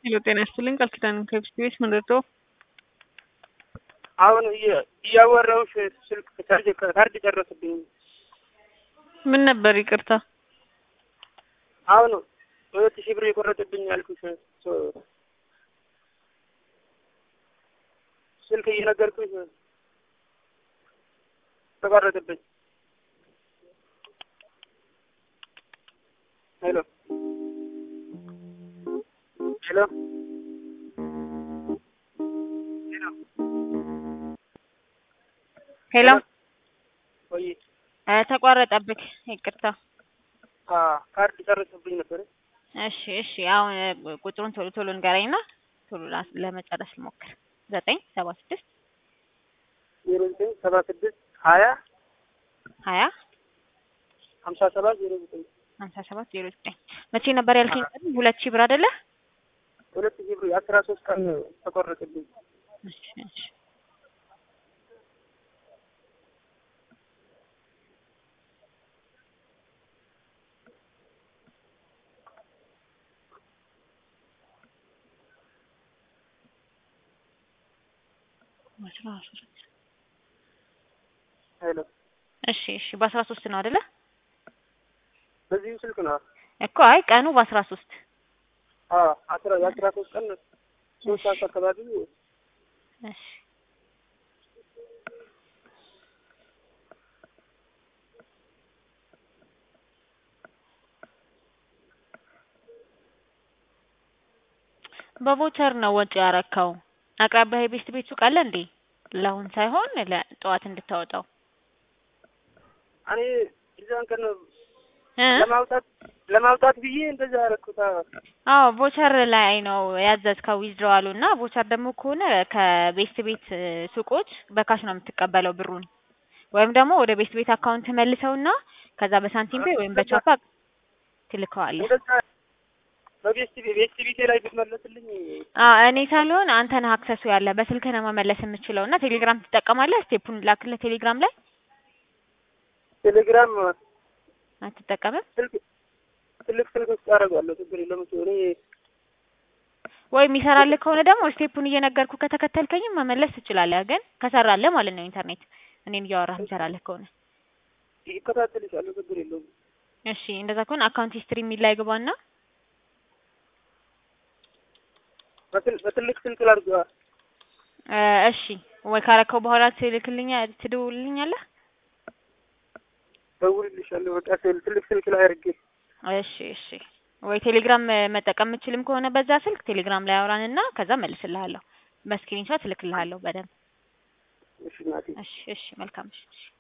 ሄሎ ጤና ይስጥልኝ ቃል ኪዳን ከብስት ቤት ምን ረዳው? አሁን እየ- እያወራሁሽ ስልክ ቻርጅ ካርድ ጨረስብኝ። ምን ነበር ይቅርታ? አሁን ሁለት ሺህ ብር የቆረጠብኝ ያልኩሽ ሶ- ስልክ እየነገርኩሽ ተቋረጠብኝ። ሄሎ ሄሎ ሄሎ ወይ እ ተቋረጠብክ ይቅርታ። ካርድ ጨረሰብኝ ነበር። እሺ እሺ አሁን እ ቁጥሩን ቶሎ ቶሎ ንገረኝና ቶሎ ላስ- ለመጨረስ ልሞክር። ዘጠኝ ሰባ ስድስት ዜሮ ዘጠኝ ሰባ ስድስት ሀያ ሀያ ሀምሳ ሰባት ዜሮ ዘጠኝ ሀምሳ ሰባት ዜሮ ዘጠኝ መቼ ነበር ያልከኝ? ቀን ሁለት ሺህ ብር አይደለ? ሁለት ሺህ ብር የአስራ ሶስት ቀን ተቆረጠብኝ። እሺ እሺ አስራ ሶስት ሄሎ እሺ እሺ በአስራ ሶስት ነው አይደለ? በዚሁ ስልክ ነው። እኮ አይ ቀኑ በአስራ ሶስት አዎ አስራ የአስራ ሶስት ቀን ሶስት ሰዓት አካባቢ እሺ በቮቸር ነው ወጪ ያረካው። አቅራቢያ የቤስት ቤት ሱቅ አለ እንዴ? ለአሁን ሳይሆን ለጠዋት እንድታወጣው እኔ እዛን ቀን እ ለማውጣት ለማውጣት ብዬ እንደዛ ያደረኩት። አዎ አዎ ቮቸር ላይ ነው ያዘዝከው ዊዝድሮዋሉ እና ቮቸር ደግሞ ከሆነ ከቤስት ቤት እ ሱቆች በካሽ ነው የምትቀበለው ብሩን ወይም ደግሞ ወደ ቤስት ቤት አካውንት መልሰውና ከዛ በሳንቲም ፔይ ወይም በቻፓ ትልከዋለህ። እንደዛ በቤስት ቤስት ቤቴ ላይ ብትመለስልኝ አ እኔ ሳልሆን አንተ ነህ አክሰሱ ያለ በስልክ ነው መመለስ የምችለው እና ቴሌግራም ትጠቀማለህ? ስቴፑን ላክልህ ቴሌግራም ላይ ቴሌግራም አትጠቀምም? ስልክ ትልቅ ስልክ ውስጥ አደርጋለሁ። ችግር የለም እሱ እኔ ወይ የሚሰራልህ ከሆነ ደግሞ ስቴፑን እየነገርኩ ከተከተልከኝም መመለስ ትችላለህ። ግን ከሰራልህ ማለት ነው ኢንተርኔት እኔን እያወራህ የሚሰራልህ ከሆነ ይከታተልሻለሁ። ችግር የለውም። እሺ እንደዛ ከሆነ አካውንት ሂስትሪ የሚል ላይ ግባና በትል- በትልቅ ስልክ ላድርገዋ። እ እሺ ወይ ካረከው በኋላ ትልክልኛ ትደውልልኛለህ? ደውልልሻለሁ። በቃ ስል- ትልቅ ስልክ ላይ አድርጌ እሺ እሺ ወይ ቴሌግራም እ መጠቀም የምችልም ከሆነ በዛ ስልክ ቴሌግራም ላይ አውራንና ከዛ መልስልሃለሁ። በስክሪንሾት እልክልሃለሁ በደንብ። እሺ እናቴ እሺ እሺ መልካም እሺ እሺ